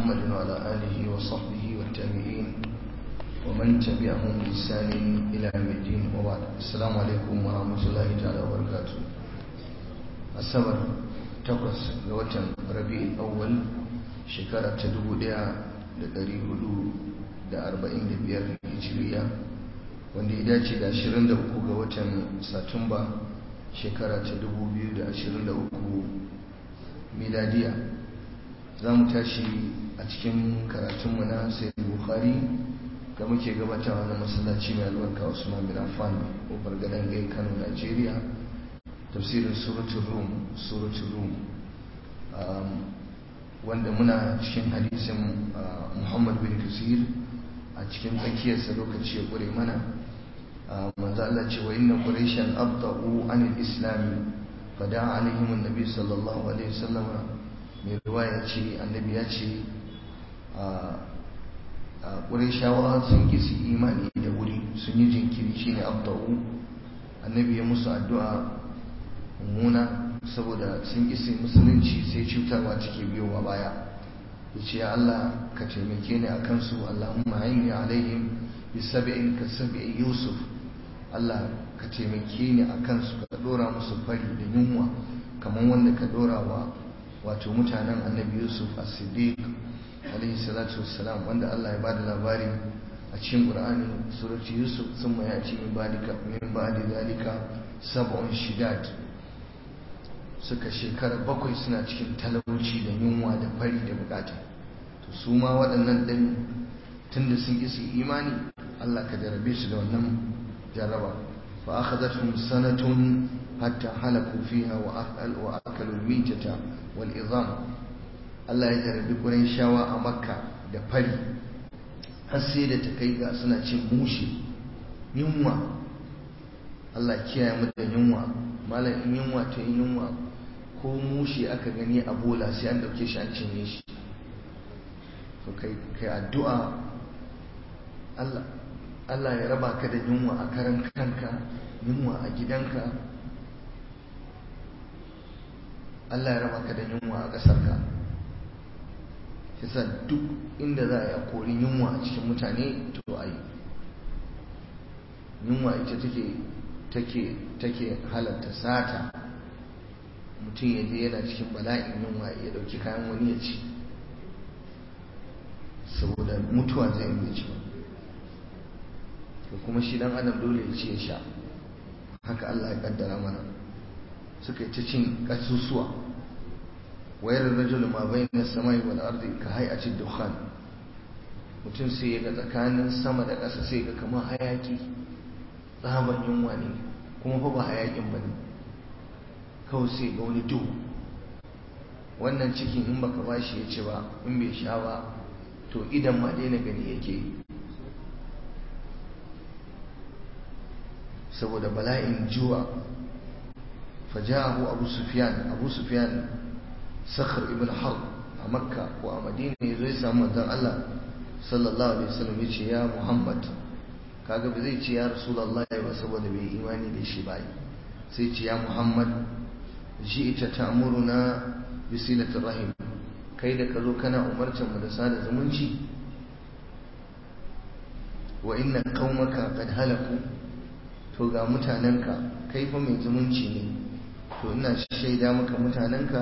محمد وعلى آله وصحبه والتابعين ومن تبعهم بإحسان إلى يوم الدين وبعد السلام عليكم ورحمة الله تعالى وبركاته السبر تقص لوتن ربيع الأول شكرة تدبو ديا لدري هدو da arba'in da biyar hijiriya wanda ya dace da ashirin da uku ga watan satumba shekara ta dubu biyu da ashirin da uku miladiya za mu tashi a cikin karatunmu na sai bukhari da muke gabatawa na masallaci mai albarka usman bin affan kofar gadon gai kano nigeria tafsirin suratul rum suratul rum wanda muna cikin hadisin muhammad bin kasir a cikin tsakiyarsa lokaci ya ƙure mana manzo Allah ce wa inna quraishan abta'u anil islam fada alaihim annabi sallallahu alaihi wasallam mai riwaya ce annabi ya ce a quraishawa sun ki su imani da wuri sun yi jinkiri shine abta'u annabi ya musu addu'a mummuna saboda sun ki su musulunci sai cutarwa take biyowa baya yace ya Allah ka taimake ni akan su Allahumma hayni alaihim bi sab'in ka sab'i Yusuf Allah ka taimake ni akan su ka dora musu fari da yunwa kamar wanda ka dora wa wato mutanen Annabi Yusuf as-Siddiq alaihi salatu wassalam wanda Allah ya bada labari a cikin Qur'ani surati Yusuf thumma yati min ba'dika min ba'di zalika sab'un shidad suka shekara bakwai suna cikin talauci da yunwa da fari da bukata to su ma waɗannan ɗin tun da sun su imani Allah ka jarabe su da wannan jaraba fa akhadathum sanatun hatta halaku fiha wa akal wa akalu mitata wal izam Allah ya jarabi shawa a Makka da fari har sai da ta kai ga suna cin mushi yunwa Allah kiyaye mu da yunwa malam in yunwa ta yunwa ko mushe aka gani a bola sai an dauke shi an cinye shi to kai kai addu'a Allah Allah ya raba ka da yunwa a karan kanka yunwa a gidanka Allah ya raba ka da yunwa a ƙasarka yasa duk inda za a yi a kori yunwa a cikin mutane to a yi yunwa ita take take take halatta sata mutum ya je yana cikin bala'in yunwa ya dauki kayan wani ya ci saboda mutuwa zai yi ci to kuma shi dan adam dole ya ci ya sha haka Allah ya kaddara mana suka yi ta cin kasusuwa wayar rajul ma bayna samai wal ardi ka hay'ati dukhan mutum sai ya ga tsakanin sama da ƙasa sai ga kamar hayaki tsaban yunwa ne kuma fa ba hayakin bane kawai sai ga wani duhu wannan cikin in baka bashi ya ci ba in bai sha ba to idan ma daina gani yake saboda bala'in juwa fajahu abu sufyan abu sufyan sakhar ibn harb a makka ko a madina ya zo ya samu manzon Allah sallallahu alaihi wasallam ya ce ya muhammad kaga ba zai ce ya rasulullahi ba saboda bai imani da shi ba sai ce ya muhammad ji'ta ta'muruna bi silatir rahim kai da kazo kana umarcin mu da sada zumunci wa inna qaumaka qad halaku to ga mutanenka kai fa mai zumunci ne to ina shaida maka mutanenka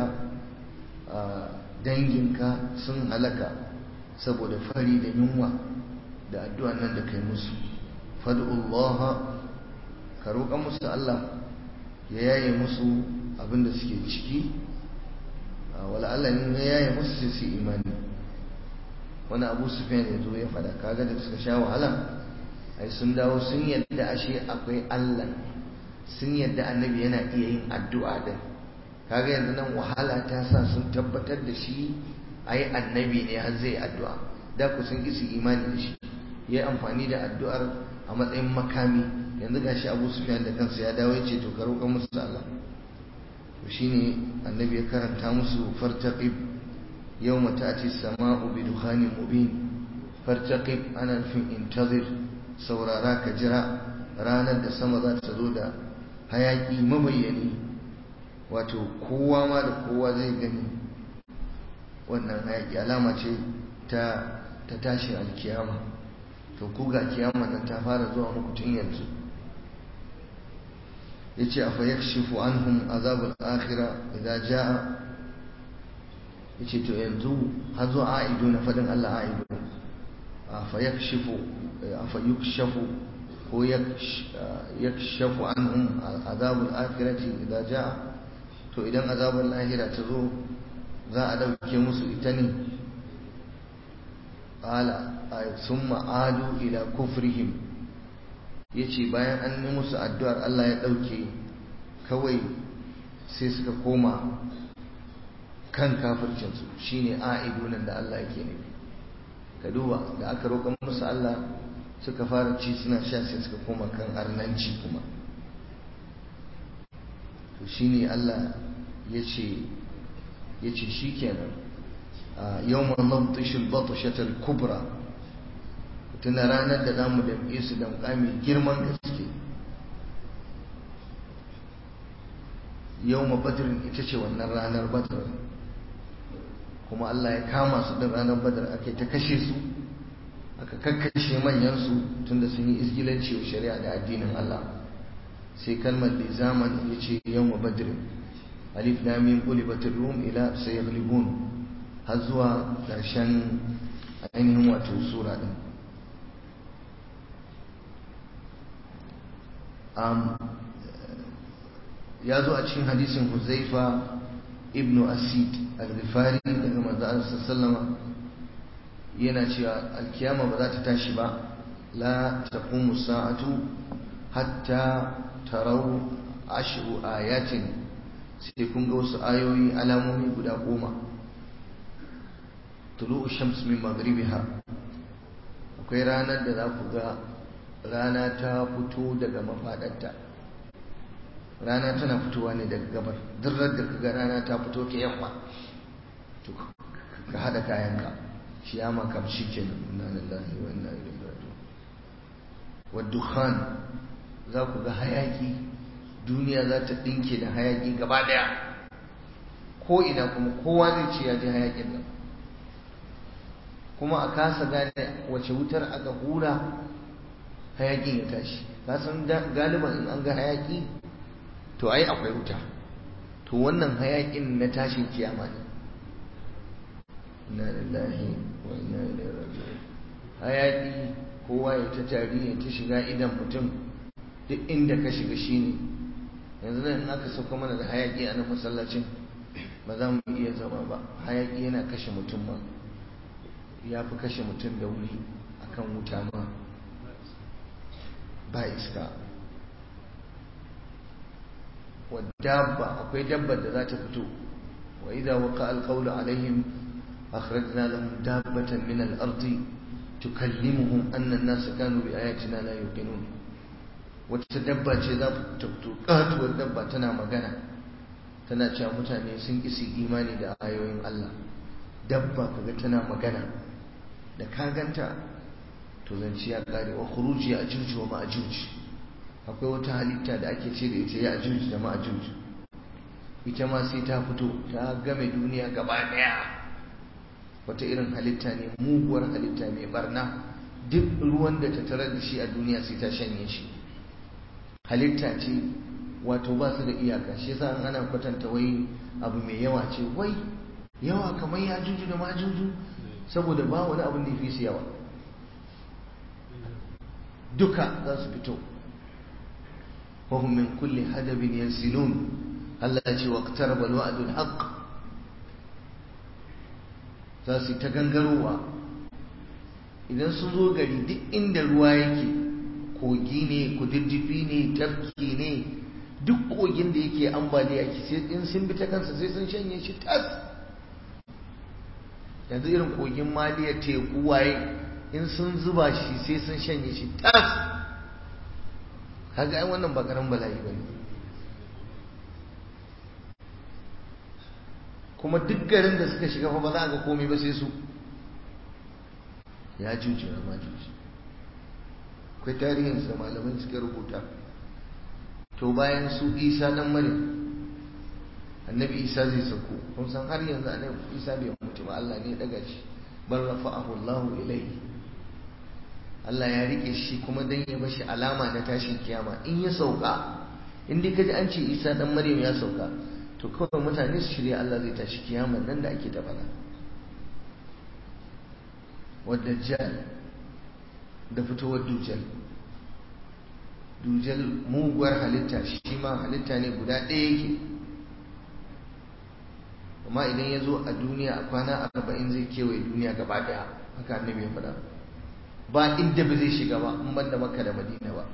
danginka sun halaka saboda fari da yunwa da addu'an nan da kai musu fad'ullaha ka roƙa musu Allah ya yaye musu abinda suke ciki wala Allah ne ya yaye musu sai su imani wani abu sufyan ya zo ya fada kaga da suka sha wahala ai sun dawo sun yadda ashe akwai Allah sun yadda annabi yana iya yin addu'a din kaga yanzu nan wahala ta sa sun tabbatar da shi ai annabi ne har zai addu'a da ku sun kisi imani da shi ya amfani da addu'ar a matsayin makami yanzu gashi abu sufyan da kansa ya dawo ya ce to ka roƙa musu Allah to shine annabi ya karanta musu fartaqib yawma ta'ti as-sama'u bi dukhanin mubin fartaqib ana nufin intazir saurara ka jira ranar da sama za ta zo da hayaki mabayyani wato kowa ma da kowa zai gani wannan hayaki alama ce ta ta tashin alkiyama to ku ga kiyama nan ta fara zuwa muku tun yanzu yace afa yakshifu anhum azabul akhirah idza jaa yace to yanzu har zuwa aidu na fadin Allah aidu afa yakshifu afa yukshafu ko yakshafu anhum azabul akhirati idza jaa to idan azabul lahira ta zo za a dauke musu ita ne qala summa adu ila kufrihim yace bayan an yi musu addu'ar Allah ya dauke kawai sai suka koma kan kafircinsu shine a'idunan da Allah yake nufi ka duba da aka roƙa musu Allah suka fara ci suna sha sai suka koma kan arnanci kuma to shine Allah yace yace shikenan yawma nabtishu al-batshata al-kubra tuna ranar da zamu damƙe su damƙa mai girman gaske yawma badrin ita ce wannan ranar badr kuma Allah ya kama su da ranar badar aka ta kashe su aka kakkashe manyansu tunda sun yi isgilanci wa shari'a da addinin Allah sai kalmar da zaman ya ce yawma badrin alif lam mim qulibat rum ila sayaghlibun har zuwa ƙarshen ainihin wato sura din ya zo a cikin hadisin huzaifa ibn asid al-ghifari daga manzo Allah sallama yana cewa alkiyama ba za ta tashi ba la taqumu sa'atu hatta tarau ashru ayatin sai kun ga wasu ayoyi alamomi guda goma tulu'u shams min maghribiha akwai ranar da za ku ga rana ta fito daga mafadarta rana tana fitowa ne daga gabar dirrar da kaga rana ta fito ta yamma to ka hada kayanka shi ya makam shi ke nan inna lillahi wa inna ilaihi raji'un wa dukhan za ku ga hayaki duniya za ta dinke da hayaki gaba daya ko ina kuma kowa zai ce ya ji hayakin nan kuma a kasa gane wace wutar aka hura hayakin ya tashi kasan galiban in an ga hayaki to ai akwai wuta to wannan hayakin na tashin kiyama ne inna lillahi wa inna ilaihi raji'un hayaki kowa ya ta tari ya ta shiga idan mutum duk inda ka shiga shine yanzu nan in aka sauka mana da hayaki a nan masallacin ba za mu iya zama ba hayaki yana kashe mutum ma ya fi kashe mutum da wuri akan wuta ma ba iska والدابة أكوي دابة ذات فتو وإذا وقع القول عليهم أخرجنا لهم دابة من الأرض تكلمهم أن الناس كانوا بآياتنا لا يوقنون وتدبة ذات تفتو قات والدبة تنا مغانا tana cewa mutane sun isi imani da ayoyin Allah dabba kaga tana magana da ka ganta to zance ya kare wa khuruji ya juju wa ma'juj akwai wata halitta da ake ce da ita ya ajuj da ma'ajuj ita ma sai ta fito ta game duniya gaba daya wata irin halitta ne muguwar halitta mai barna duk ruwan da ta tarar da shi a duniya sai ta shanye shi halitta ce wato ba su da iyaka shi yasa ana kwatanta wai abu mai yawa ce wai yawa kamar ya juju da ma'ajuju saboda ba wani abin da ya fi su yawa duka za su fito وهم من كل حدب ينسلون التي واقترب الوعد الحق zasu ta gangarowa idan sun zo gari duk inda ruwa yake kogi ne kududdufi ne tafki ne duk kogin da yake ambaliya ki sai in sun bi ta kansa sai sun shanye shi tas yanzu irin kogin maliya teku waye in sun zuba shi sai sun shanye shi tas kaga ai wannan ba karan bala'i bane kuma duk garin da suka shiga fa ba za a ga komai ba sai su ya juji na ma juji akwai tarihin da malamai suka rubuta to bayan su isa dan maryam annabi isa zai sauko kun san har yanzu annabi isa bai mutu ba Allah ne ya daga shi bal rafa'ahu Allahu ilayhi Allah ya rike shi kuma dan ya bashi alama na tashin kiyama in ya sauka in dai kaji an ce Isa dan Maryam ya sauka to kawai mutane su shirya Allah zai tashi kiyama nan da ake ta fada wadajjal da fitowar dujal dujal muguwar halitta shi ma halitta ne guda ɗaya yake amma idan ya zo a duniya a kwana arba'in zai kewaye duniya gaba ɗaya haka annabi ya faɗa ba inda ba zai shiga ba in ban da makka da madina ba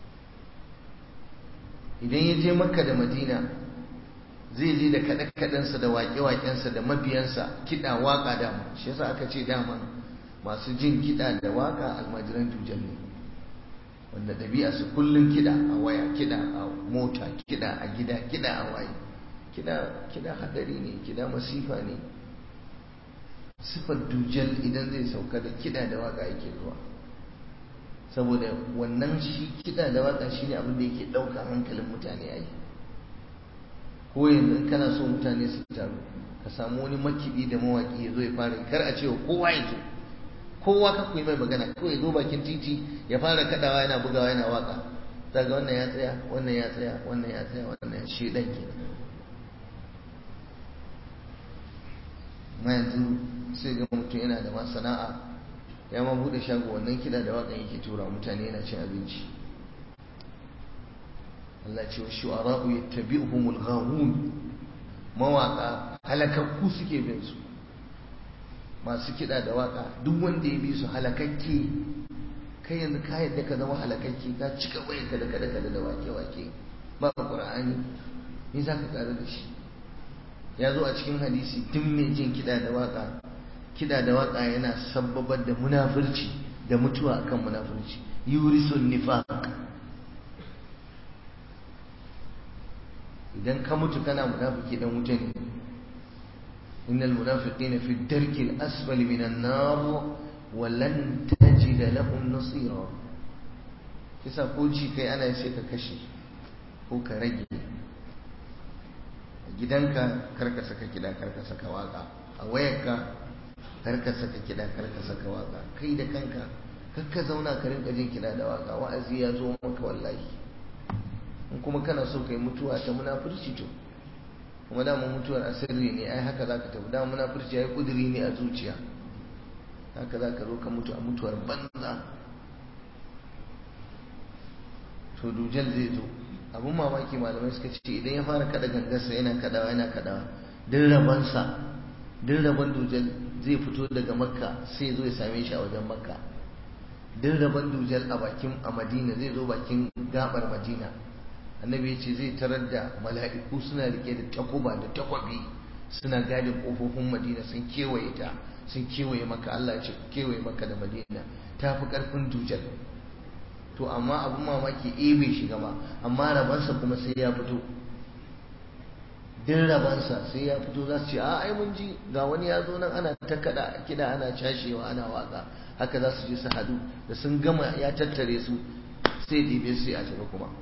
idan ya je makka da madina zai je da kaɗe-kaɗensa da waƙe-waƙensa da mabiyansa kiɗa waƙa dama shi yasa aka ce dama masu jin kiɗa da waƙa almajiran dujal ne wanda ɗabi'a su kullum kiɗa a waya kiɗa a mota kiɗa a gida kiɗa a waye kiɗa kiɗa hadari ne kiɗa masifa ne sifar dujal idan zai sauka da kiɗa da waƙa yake zuwa saboda wannan shi kiɗa da waƙa shine abin da yake ɗaukar hankalin mutane a yi ko yanzu kana so mutane su taru ka samu wani makiɗi da mawaƙi ya zo ya fara kar a ce kowa ya zo kowa ka kuyi mai magana kawai zo bakin titi ya fara kadawa yana bugawa yana waka daga wannan ya tsaya wannan ya tsaya wannan ya tsaya wannan ya shi dan ke ma yanzu sai ga mutum yana da ma sana'a ya ma bude shago wannan kida da wakan yake tura mutane yana cin abinci Allah ce wa shu'ara'u yattabi'uhumul ghawun mawaka halakakku suke bin su masu kiɗa da waka duk wanda ya bi su halakakke kai yanzu ka yadda ka zama halakakke ka cika wayar ka da kada kada da wake wake ba qur'ani me za ka ƙara da shi ya zo a cikin hadisi duk mai jin kiɗa da waka kiɗa da waka yana sabbabar da munafurci da mutuwa akan munafurci yurisun nifaq idan ka mutu kana munafiki dan wuta ne إن المنافقين في الدرك الأسفل من النار ولن تجد لهم نصيرا kisa ko ci kai ana sai ka kashe ko ka rage a gidanka karka saka kiɗa karka saka waka a wayarka karka saka kiɗa karka saka waka kai da kanka kakka zauna ka rinka jin kiɗa da waka wa'azi ya zo maka wallahi in kuma kana so kai mutuwa ta munafurci to kuma dama mutuwar asirri ne ai haka zaka tafi dama munafurci ai kudiri ne a zuciya haka zaka zo ka mutu a mutuwar banza to dujal zai zo abun mamaki malamai suka ce idan ya fara kada gangarsa yana kadawa yana kadawa duk rabansa duk rabon dujal zai fito daga makka sai zo ya same shi a wajen makka duk rabon dujal a bakin a madina zai zo bakin gabar madina annabi ya ce zai tarar da mala'iku suna rike da takuba da takwabi suna gadin kofofin madina sun kewaye ta sun kewaye maka Allah ce kewaye maka da madina ta fi karfin dujal to amma abin mamaki e bai shiga ba amma rabansa kuma sai ya fito din rabansa sai ya fito za su ce a ai mun ji ga wani ya zo nan ana ta kada kida ana cashewa ana waka haka za su je su hadu da sun gama ya tattare su sai dibe su a tafi kuma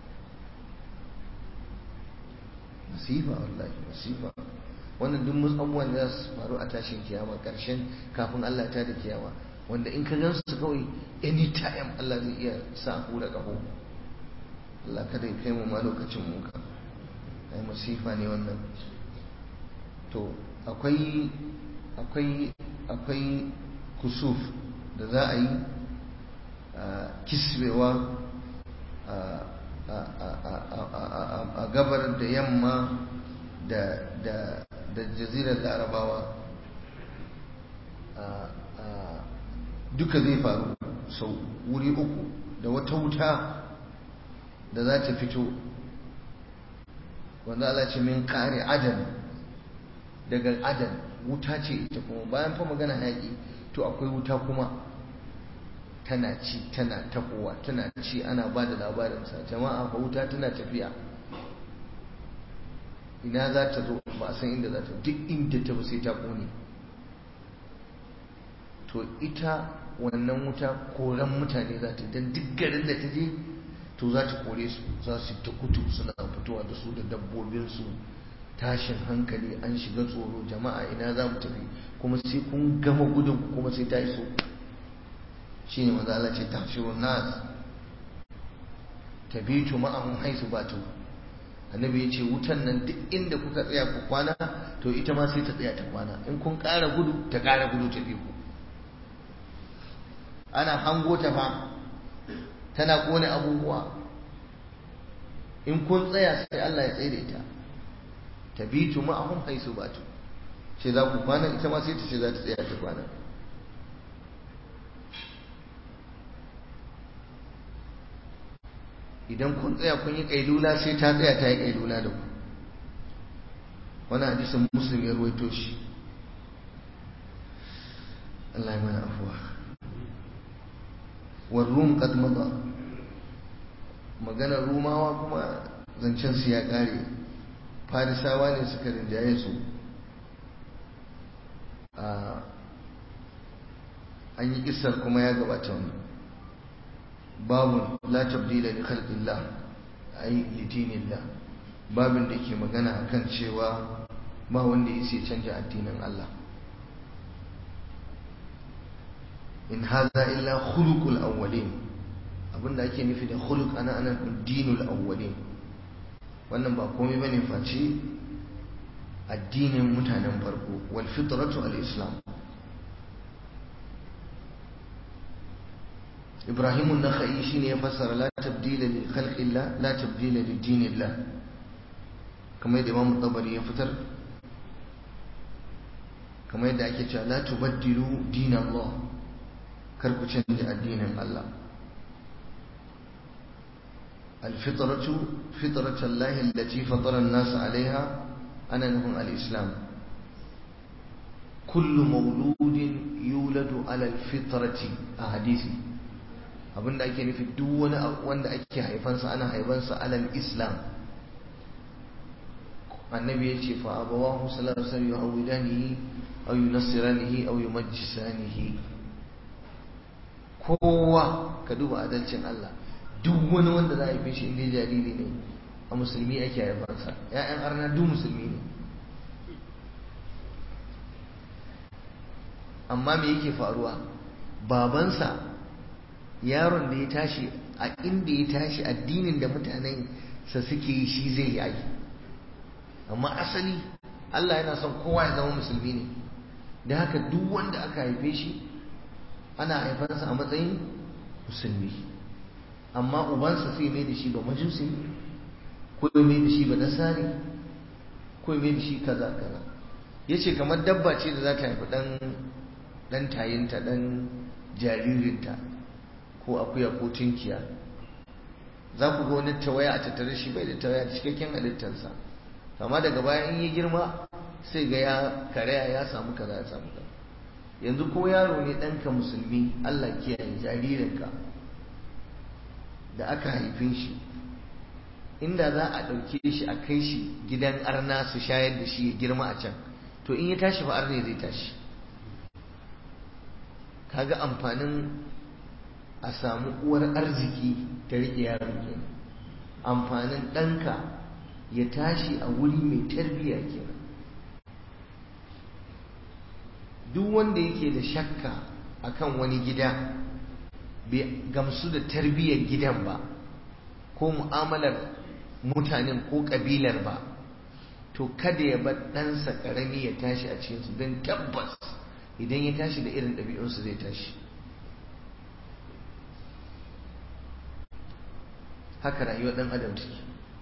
masifa wallahi masifa wannan duk musu abubuwan da za su faru a tashin kiyama karshen kafin Allah ta da kiyama wanda in ka gan su kawai anytime Allah zai iya sa hura kaho Allah kada ya kai mu ma lokacin mu ka ai masifa ne wannan to akwai akwai akwai kusuf da za a yi kisbewa a gabar da yamma da jazirar larabawa duka zai faru sau wuri uku da wata wuta da za ta fito wanda Allah ce min kare adan daga adan wuta ce ita kuma bayan fa magana haƙi to akwai wuta kuma tana ci tana tafowa tana ci ana ba da labarinsa jama'a fa wuta tana tafiya ina za ta zo ba san inda za ta duk inda ta sai ta kone to ita wannan wuta koran mutane za ta don duk garin da ta je to za ta kore su za su ta kutu suna fitowa da su da dabbobinsu tashin hankali an shiga tsoro jama'a ina za mu tafi kuma sai kun gama gudun kuma sai ta iso shi ne maza Allah ce tafshirun nas tabitu ma'ahum haisu batu annabi ya ce wutan nan duk inda kuka tsaya ku kwana to ita ma sai ta tsaya ta kwana in kun ƙara gudu ta ƙara gudu ta ku ana hango ta fa tana kone abubuwa in kun tsaya sai Allah ya tsaye da ita tabitu ma'ahum haisu batu ce za ku kwana ita ma sai ta ce za ta tsaya ta kwana idan kun tsaya kun yi kailula sai ta tsaya ta yi kailula da ku wani hadisin muslim ya ruwaito shi Allah ya mana afuwa warrum qad mada maganar rumawa kuma zancen su ya kare farisawa ne suka rinjaye su an yi kisar kuma ya gabata wani babu la tabdila li khalqillah ay li dinillah babin da ke magana akan cewa ba wanda ya sai canja addinin Allah in hadha illa khuluqul awwalin abinda ake nufi da khuluq ana ana dinul awwalin wannan ba komai bane face addinin mutanen farko wal fitratu al islam ibrahim an-nakhai shine ya fassara la tabdila li khalqillah la tabdila li dinillah kamar yadda imam tabari ya fitar kamar yadda ake cewa la tubaddilu dinallah kar ku canja addinin Allah الفطرة فطرة الله التي فطر الناس عليها أنا نهم الإسلام كل مولود يولد على الفطرة أحاديثي abinda ake nufi duk wani wanda ake haifansa ana haifansa alal islam annabi ya ce fa abawahu sallallahu alaihi wasallam yuhawidanihi aw yunassiranihi aw yumajjisanihi kowa ka duba adalcin Allah duk wani wanda za a haife shi inda jariri ne a musulmi ake haifansa ya'yan arna duk musulmi ne amma me yake faruwa babansa yaron da ya tashi a inda ya tashi addinin da mutanen sa suke yi shi zai yi amma asali Allah yana son kowa ya zama musulmi ne da haka duk wanda aka haife shi ana haifansa a matsayin musulmi amma ubansa sai mai da shi ba majusi ko ya mai da shi ba nasari ko ya mai da shi kaza kaza ya ce kamar dabba ce da za ta haifi ɗan ɗan tayinta ɗan jaririnta ko akuya ko tunkiya za ku ga wani tawaya a tattare shi bai da tawaya da cikakken halittarsa amma daga baya in yi girma sai ga ya karaya ya samu kaza ya samu kaza yanzu ko yaro ne ɗanka musulmi Allah kiyaye jaririnka da aka haife shi inda za a ɗauke shi a kai shi gidan arna su shayar da shi ya girma a can to in ya tashi fa arne zai tashi kaga amfanin a samu uwar arziki ta riƙe yaron kenan amfanin ɗanka ya tashi a wuri mai tarbiyya kenan duk wanda yake da shakka akan wani gida bai gamsu da tarbiyyar gidan ba ko mu'amalar mutanen ko kabilar ba to kada ya bar ɗansa ƙarami ya tashi a cikinsu don tabbas idan ya tashi da irin ɗabi'unsu zai tashi haka rayuwar ɗan adam take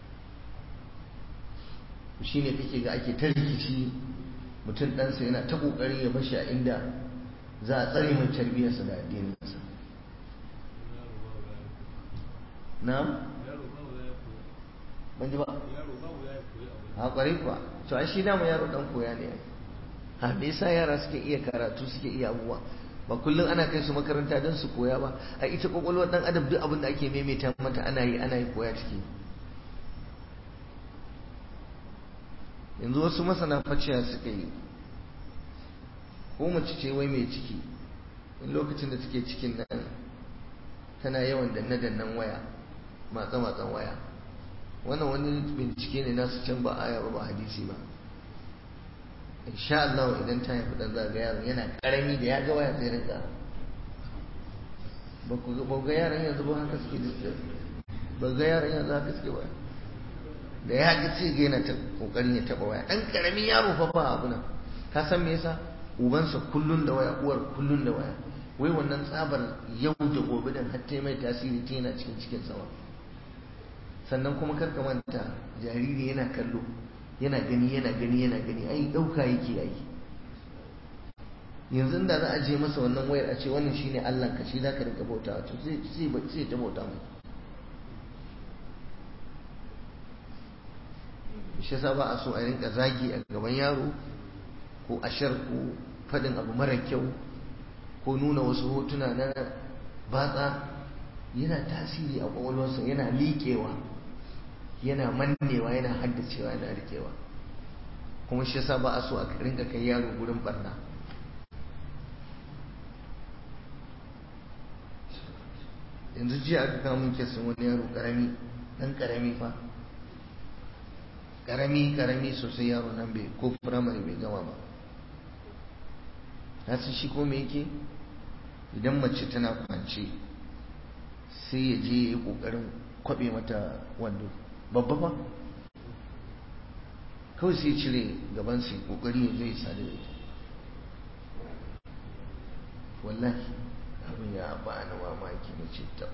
shi ne kake ga ake ta rikici mutum ɗansa yana ta ƙoƙarin ya bashi a inda za a tsare mai tarbiyyarsa da addininsa na? ban ji ba? a ƙwarai kuwa to ai shi dama yaro ɗan koya ne ha me yasa yara suke iya karatu suke iya abubuwa ba kullum ana kai su makaranta don su koya ba a ita kwakwalwar ɗan adam duk abin da ake maimaita mata ana yi ana yi koya ciki yanzu wasu masana faciya suka yi ko mace ce wai mai ciki in lokacin da take cikin nan tana yawan danne-dannen waya matsa-matsan waya wannan wani bincike ne nasu can ba aya ba ba hadisi ba insha Allah idan ta haifi dan zaga yaron yana karami da ya ga waya sai rinka ba ku ga yaran yanzu ba haka suke da ba ga yaran yanzu haka suke waya da ya ga sai ga yana ta kokarin ya taba waya dan karamin yaro fa ba abu nan ka san me yasa ubansa kullun da waya uwar kullun da waya wai wannan tsabar yau da gobe din har ta mai tasiri ta yana cikin cikin sama sannan kuma karka manta jariri yana kallo yana gani yana gani yana gani ai dauka yake yi yanzu da za a je masa wannan wayar a ce wannan shine Allah ka shi zaka rinka bautawa to sai sai sai ta bauta mai shi yasa ba a so a rinka zagi a gaban yaro ko ashar ko fadin abu mara kyau ko nuna wasu hotuna na batsa yana tasiri a kwakwalwarsa yana liƙewa yana mannewa yana haddacewa yana rikewa kuma shi yasa ba a so a rinka kai yaro gurin barna yanzu jiya aka kawo min kesin wani yaro karami dan karami fa karami karami sosai yaro nan bai ko firamare bai gama ba na san shi ko me yake idan mace tana kwance sai ya je ya yi kokarin kwabe mata wando babba ba kawai sai cire gaban sai kokari ya je ya sadu da ita wallahi abin ya ba ni mamaki na ce ta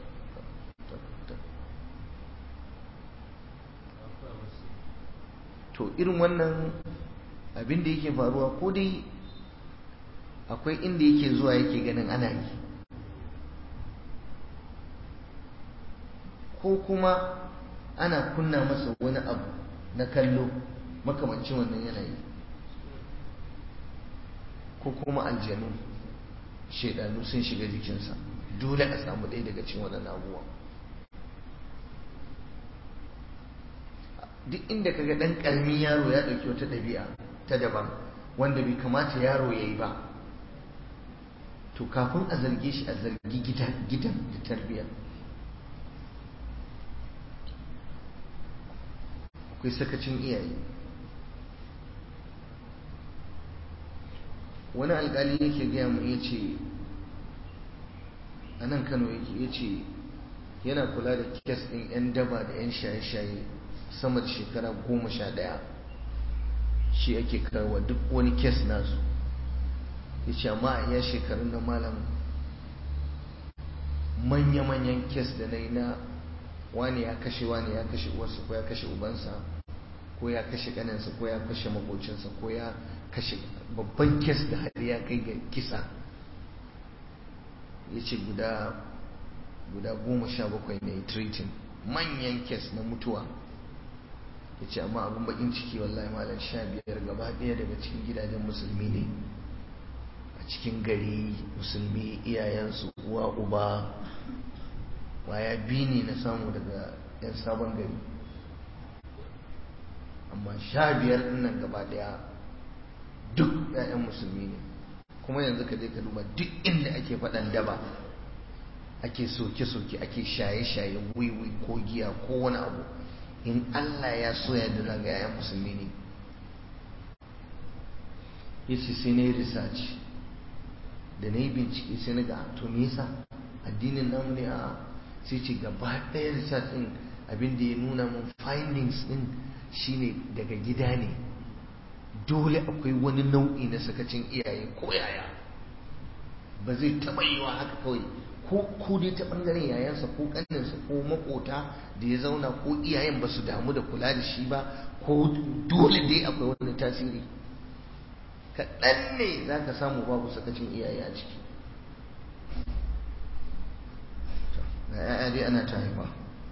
to irin wannan abin da yake faruwa ko dai akwai inda yake zuwa yake ganin ana yi ko kuma ana kunna masa wani abu na kallo makamancin wannan yanayi ko kuma aljanu shaidanu sun shiga jikinsa dole a samu ɗaya daga cikin waɗannan abubuwan duk inda kaga ɗan ƙaramin yaro ya ɗauki wata ɗabi'a ta daban wanda bai kamata yaro ya yi ba to kafin a zarge shi a zargi gidan da tarbiyya akwai sakacin iyaye wani alkali yake gaya mu ya ce a nan kano yake ya ce yana kula da kes ɗin 'yan daba da 'yan shaye-shaye sama da shekara goma sha ɗaya shi ake karwa duk wani kes nasu ya ce amma a iya shekarun na malam manya-manyan kes da na yi na wani ya kashe wani ya kashe uwarsa ko ya kashe ubansa ko ya kashe kaninsa ko ya kashe makocinsa ko ya kashe babban kes da har ya kai ga kisa ya ce guda guda goma sha bakwai ne treating manyan kes na mutuwa ya ce amma abin bakin ciki wallahi malam sha biyar gaba ɗaya daga cikin gidajen musulmi ne a cikin gari musulmi iyayensu uwa uba waya biyu ne na samu daga 'yan sabon gari amma sha biyar nan gaba daya duk 'ya'yan musulmi ne kuma yanzu ka je ka duba duk inda ake faɗan daba ake soke-soke ake shaye-shaye wiwi ko giya ko wani abu in Allah ya so ya da zaga 'ya'yan musulmi ne yace sai na yi research da na yi bincike sai na ga to me yasa addinin namu ne a sai ce gaba ɗaya research ɗin abin da ya nuna mun findings ɗin shine daga gida ne dole akwai wani nau'i na sakacin iyaye ko yaya ba zai taɓa yiwa haka kawai ko ko dai ta ɓangaren yayansa ko ƙaninsa ko makota da ya zauna ko iyayen ba su damu da kula da shi ba ko dole dai akwai wani tasiri kaɗan ne za ka samu babu sakacin iyaye a ciki ga 'ya'ya dai ana ta haifa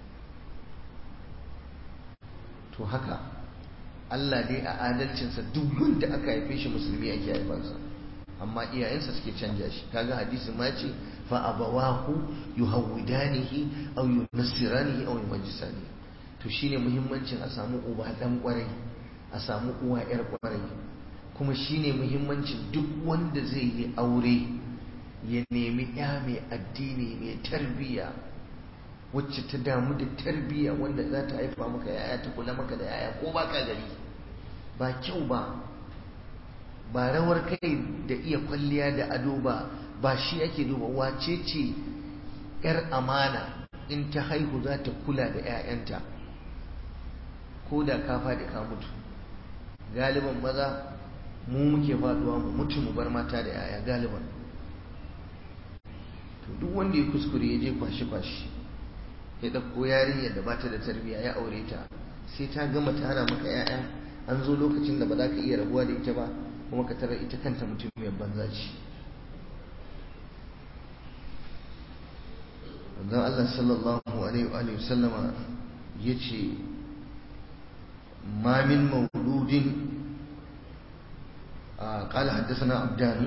to haka Allah dai a adalcinsa duk wanda aka haife shi musulmi ake haifansa amma iyayensa suke canja shi kaga hadisi ma ce fa abawahu yuhawidanihi aw yunassiranihi aw yumajjisani to shine muhimmancin a samu uba dan kwarai a samu uwa yar kwarai kuma shine muhimmancin duk wanda zai yi aure ya nemi ya mai addini mai tarbiyya wacce ta damu da tarbiyya wanda za ta haifa maka yaya ta kula maka da yaya ko ba ka gari ba kyau ba ba rawar kai da iya kwalliya da ado ba ba shi ake duba wace ce yar amana in ta haihu za ta kula da 'ya'yanta ko da ka faɗi ka mutu galiban maza mu muke faduwa mu mutu mu bar mata da 'ya'ya galiban to duk wanda ya kuskure ya je kwashi-kwashi ya ɗauko yarinyar da bata da tarbiyya ya aure ta sai ta gama tara maka 'ya'ya an zo lokacin da ba za ka iya rabuwa da ita ba kuma ka tarar ita kanta mutum mai banza ce wanzan Allah sallallahu alaihi wa sallama ya ce ma min mauludin قال حدثنا عبدان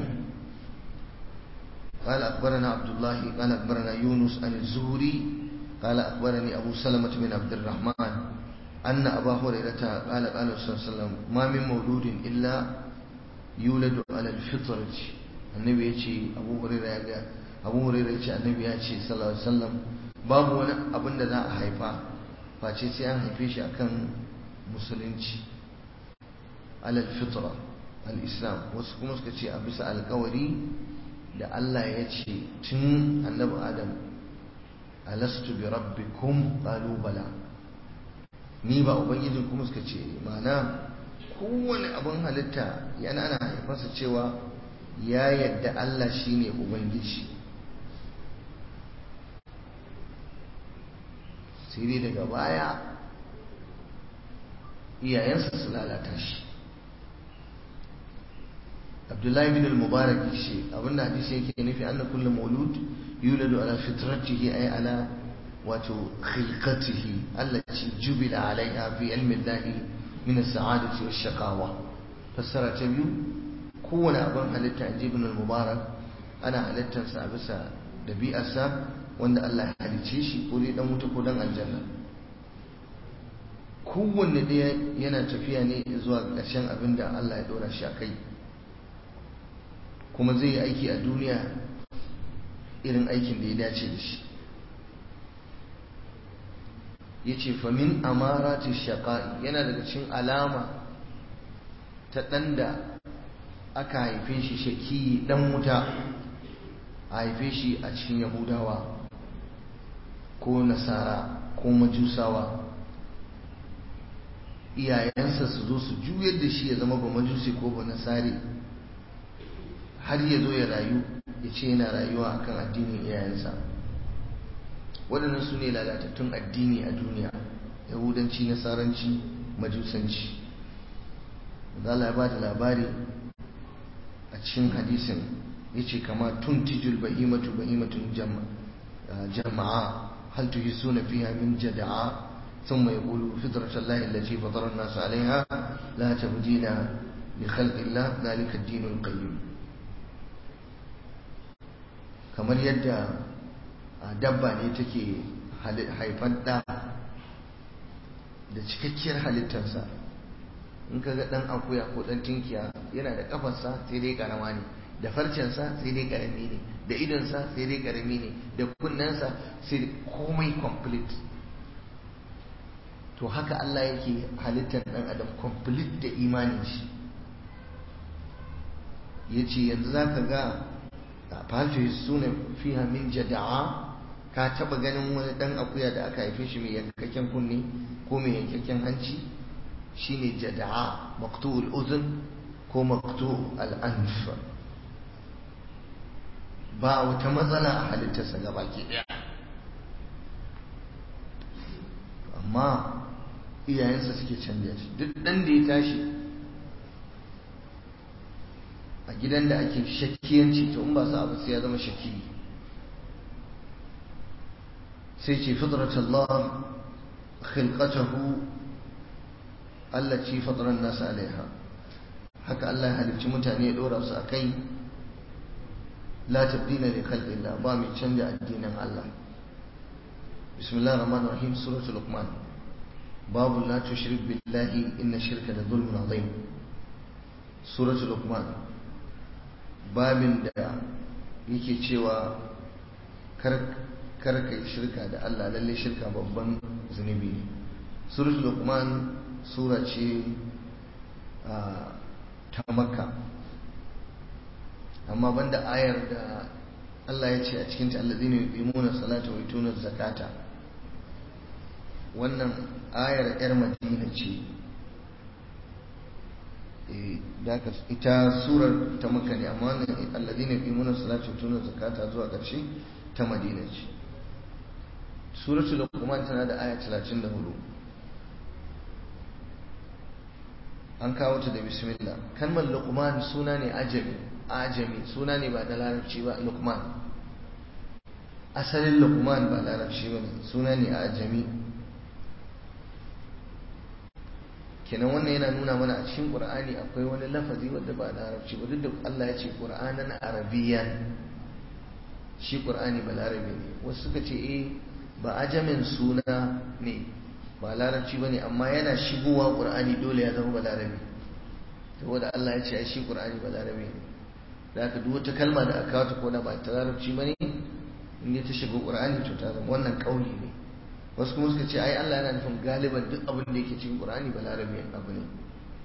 قال أخبرنا عبد الله قال أخبرنا يونس عن الزهري قال أخبرني أبو سلمة بن عبد الرحمن أن أبا هريرة قال قال صلى الله عليه وسلم ما من مولود إلا يولد على الفطرة النبي يجي أبو هريرة يجي أبو هريرة يجي النبي يجي صلى الله عليه وسلم باب وانا أبن ذا أحيفا face sai an haife shi akan musulunci alal fitra al-islam wasu kuma suka ce a bisa alkawari da Allah ya ce tun annabi adam alastu bi rabbikum qalu bala ni ba ubangijin kuma suka ce mana kowane abin halitta yana na haifarsa cewa ya yadda Allah shine ubangiji sai dai daga baya iyayensa su lalata shi abdullahi bin al-mubarak shi abinda hadisi yake nufi anna kullu maulud yuladu ala fitratihi ay ala wato khilqatihi allati jubila alaiha fi ilmi Allah min as-sa'adati wash-shaqawa fassara ta biyu kowane abin halitta inji ibn al-mubarak ana halittarsa a bisa dabi'arsa wanda Allah ya halice shi ko dai dan wuta ko dan aljanna kowanne ɗaya yana tafiya ne zuwa ƙarshen abin da Allah ya ɗora shi a kai kuma zai yi aiki a duniya irin aikin da ya dace da shi ya ce famin amarati shaƙa'i yana daga cikin alama ta ɗan da aka haife shi shaki ɗan wuta a haife shi a cikin yahudawa ko nasara ko majusawa iyayensa su zo su juyar da shi ya zama ba majusi ko ba nasari har ya zo ya rayu ya ce yana rayuwa akan addinin iyayensa waɗannan su ne lalatattun addini a duniya yahudanci nasaranci majusanci Allah ya ba da labari a cikin hadisin ya ce kama tun tijul bahimatu bahimatun jama'a hal tuhisuna fiha min jada'a ثم يقول فطرة الله التي فطر الناس عليها لا تبديل لخلق الله ذلك الدين القيم kamar yadda dabba ne take haifan ɗa da cikakkiyar halittarsa in ka ga ɗan akuya ko ɗan tinkiya yana da ƙafarsa sai dai ƙarama ne da farcensa sai dai ƙarami ne da idonsa sai dai ƙarami ne da kunnensa sai komai complete to haka Allah yake halittar ɗan adam complete da imanin shi ya ce yanzu za ka ga fahimci suna fiha min jada'a ka taba ganin wani ɗan akuya da aka haife shi mai yankakken kunne ko mai yankakken hanci shine jada'a maktu'ul uzun ko maktu'ul al'anf ba wata matsala a halittarsa gaba ke ɗaya amma iyayensa suke canja shi duk ɗan da ya tashi a gidan da ake shakkiyanci to in ba su abu sai ya zama shakki sai ce fitrat Allah khilqatahu allati fatara an-nas alaiha haka Allah ya halicci mutane ya dora su akai la tabdila li khalqillah ba mai canja addinin Allah bismillahir rahmanir rahim suratul luqman babu la tushrik billahi inna shirka la zulmun azim suratul luqman babin da yake cewa kar kar ka yi shirka da Allah lalle shirka babban zunubi ne suratul luqman sura ce ta makka amma banda ayar da Allah ya ce a cikin ta alladhina yuqimuna salata wa yutuna zakata wannan ayar yar madina ce ita surar ta makka ne amma wannan alladhina yuqimuna salata wa yutuna zakata zuwa ƙarshe ta madina ce suratul luqman tana da aya 34 an kawo ta da bismillah kalmar luqman suna ne ajami ajami suna ne ba da larabci ba luqman asalin luqman ba larabci ba suna ne ajami kenan wannan yana nuna mana a cikin qur'ani akwai wani lafazi wanda ba larabci ba duk da Allah ya ce qur'anan arabiyan shi qur'ani ba larabi ne wasu suka ce eh ba ajamin suna ne ba larabci bane amma yana shigowa qur'ani dole ya zama ba larabi saboda Allah ya ce ai shi qur'ani ba larabi ne da haka duk wata kalma da aka kawo ta ko da ba ta larabci bane in ta shiga qur'ani to ta zama wannan kauli ne wasu kuma suka ce ai Allah yana nufin galiban duk abin da yake cikin Qur'ani ba larabi abu ne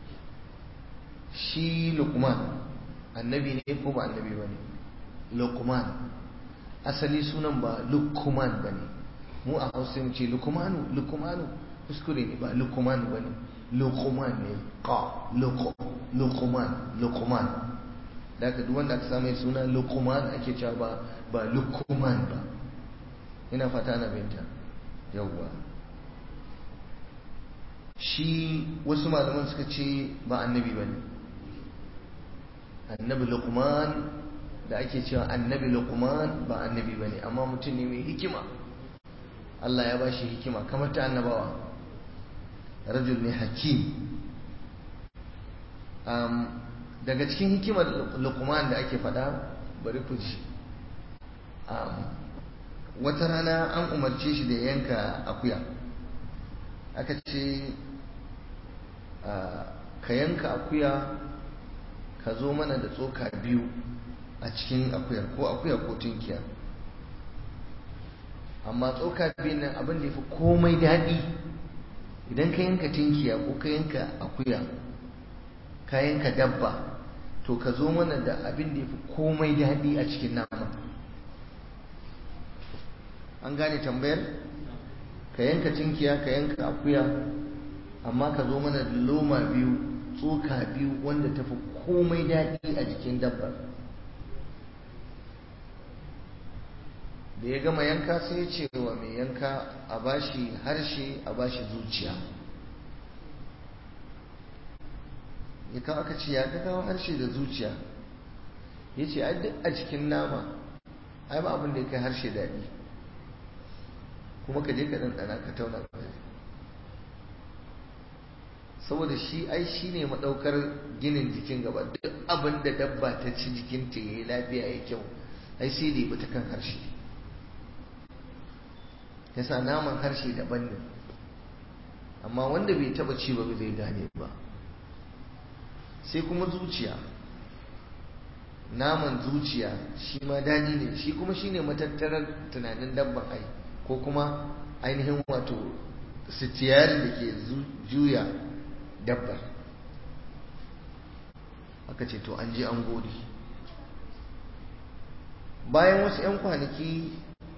shi Luqman annabi ne ko ba annabi bane Luqman asali sunan ba Luqman bane mu a Hausa mu ce Luqmanu Luqmanu kuskure ne ba Luqman bane Luqman ne qa Luqman Luqman da ka duk wanda aka samu suna Luqman ake cewa ba ba Luqman ba ina fata na binta yawwa shi wasu malaman suka ce ba annabi ba ne annabi luqman da ake cewa annabi luqman ba annabi ba ne amma mutum ne mai hikima Allah ya ba shi hikima kamar ta annabawa rajul ne hakim daga cikin hikimar luqman da ake faɗa bari ku ji wata rana an umarce shi da yanka akuya aka ce ka yanka akuya ka zo mana da tsoka biyu a cikin akuyar ko akuya ko tunkiya amma tsoka biyu nan abin da ya fi komai daɗi idan ka yanka tunkiya ko ka yanka akuya ka yanka dabba to ka zo mana da abin da ya fi komai daɗi a cikin nama an gane tambayar ka yanka cinkiya ka yanka akuya amma ka zo mana da loma biyu tsoka biyu wanda tafi komai daɗi a jikin dabbar da ya gama yanka sai ya ce wa mai yanka a bashi harshe a bashi zuciya ya kawo aka ce ya ka kawo harshe da zuciya ya ce a duk a cikin nama ai ba abin da ya kai harshe daɗi kuma ka je ka ɗanɗana ka tauna saboda shi ai shi ne maɗaukar ginin jikin gaba duk abin da dabba ta ci jikinta ya yi lafiya ya kyau ai sai da ya ta kan harshe yasa naman harshe daban ne amma wanda bai taba ci ba zai gane ba sai kuma zuciya naman zuciya shi ma daɗi ne shi kuma shine matattarar tunanin dabban ai ko kuma ainihin wato sitiyari da ke juya dabbar aka ce to an je an gode bayan wasu 'yan kwanaki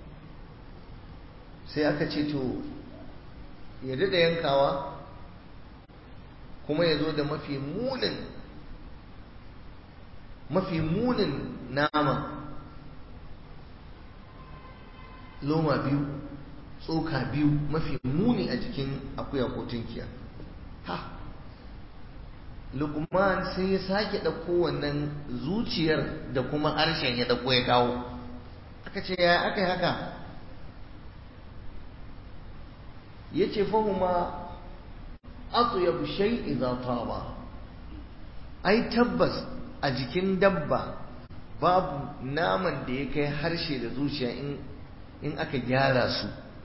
sai aka ce to ya da yankawa kuma ya zo da mafi munin mafi munin nama loma biyu tsoka biyu mafi muni a jikin akuya ko tunkiya ha lukman sai ya sake ɗauko wannan zuciyar da kuma harshen ya ɗauko ya kawo aka ce ya aka yi haka ya ce fahuma atyabu shay idza taba ai tabbas a jikin dabba babu naman da ya kai harshe da zuciya in in aka gyara su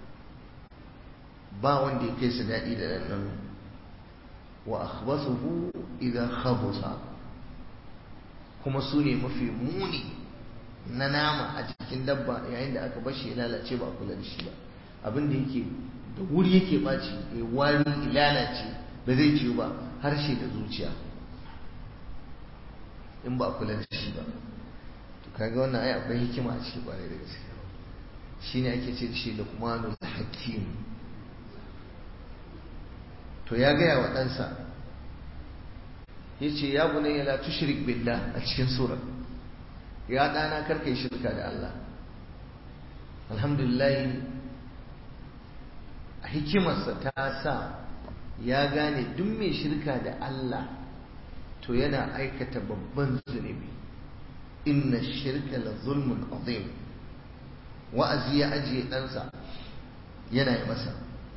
ba wanda ya kai su daɗi da ɗanɗano wa akhbasuhu idza khabusa kuma su ne mafi muni na nama a jikin dabba yayin da aka bashi ya lalace ba a kula da shi ba abin da yake da wuri yake ɓaci ya wari ya lalace ba zai ciwo ba harshe da zuciya in ba a kula da shi ba to kaga wannan ai akwai hikima a cikin kwarai da gaske shine ake ce da shi luqmanul hakim to ya gaya wa ɗansa ya ce ya bunayya la tushrik billah a cikin surar ya ɗana karka yi shirka da Allah alhamdulillah a hikimarsa ta sa ya gane duk mai shirka da Allah to yana aikata babban zunubi inna shirka la zulmun azim wa'azi ya ajiye ɗansa yana yi masa